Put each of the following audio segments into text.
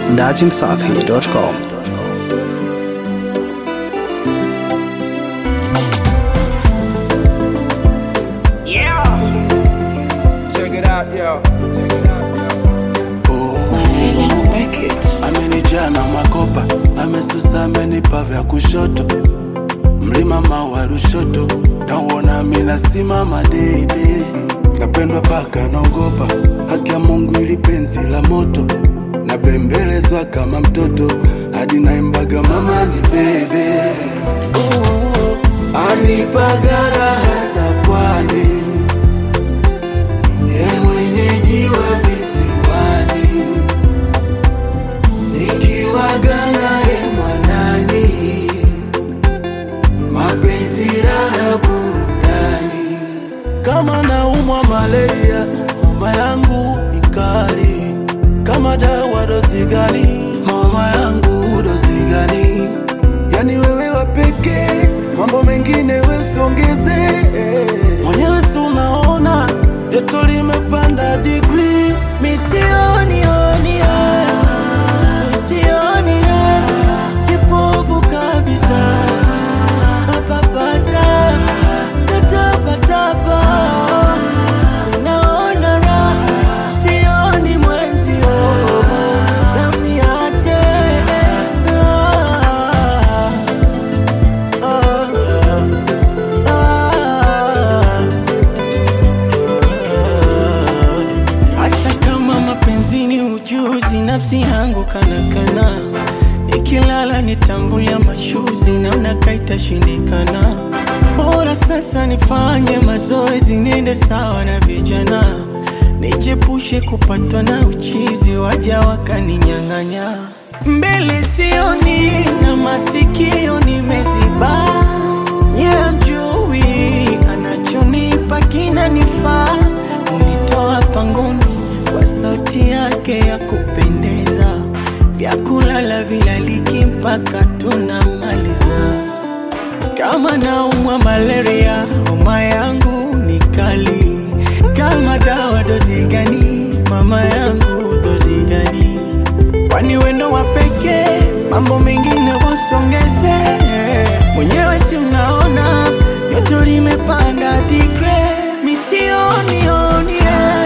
dachimsafi.com. Check it out, yo. Check it out, yo. amenijaa na makopa, amesusa, amenipa vya kushoto, mlima mawa Rushoto, nauona mina simama deidei, napendwa paka naogopa, haki ya Mungu ili penzi la moto, nabembelezwa kama mtoto, hadi naimbaga mama ni bebe, anipaga raha za pwani, ye mwenyeji wa visiwani nikiwaga naye mwanani, mapenzi raha burudani. Kama naumwa malaria, homa yangu ni kali. Kama dawa dozi gani? Homa yangu dozi gani? Yani wewe wa pekee, mambo mengine wesiongeze. Mwenyewe si unaona joto limepanda digrii, misioni oni Sioni kipofu kabisa, papasa tatapatapa, naona raha, sioni mwenzio, namniache Ah, ah, ah. Hata kama mapenzini ujuzi, nafsi yangu kanakana, nikilala nitambulia mashuzi, naona kaitashindikana. Bora sasa nifanye mazoezi, niende sawa na vijana, nijepushe kupatwa na uchizi, waja wakaninyang'anya. Mbele sioni na masikio nimeziba, nye mjui anachonipa kinanifaa, unitoa pangoni kwa sauti yake ya kupendeza, vyakulala vilaliki mpaka tunamaliza. Kama naumwa malaria, homa yangu ni kali. Kama dawa dozi gani? Mama yangu dozi gani? Kwani wendo wa pekee, mambo mengine wasongeze. Mwenyewe si mnaona joto limepanda digre, misioni oni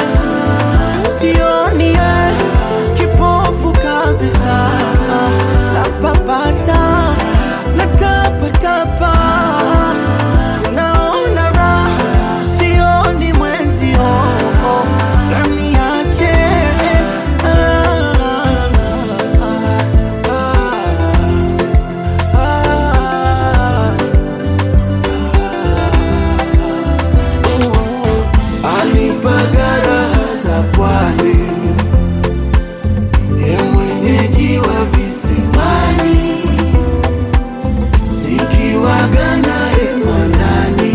sioni eh, kipofu kabisa, napapasa natapatapa, naona raha, sioni mwenzio, naniache la, la, la, la, la. Anipaga raha za pwani, ye mwenyeji wa visiwani, nikiwaga naye mwanani,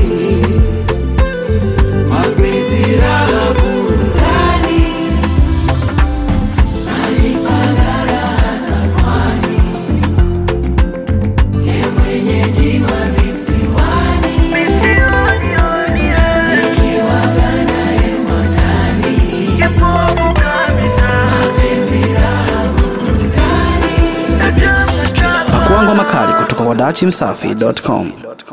mapenzi raha burudani. Anipaga raha za pwani, ye mwenyeji wa visiwani, nikiwaga naye mwanani, mapenzi raha burudani. Pakuangwa makali kutoka kwa dachimsafi.com.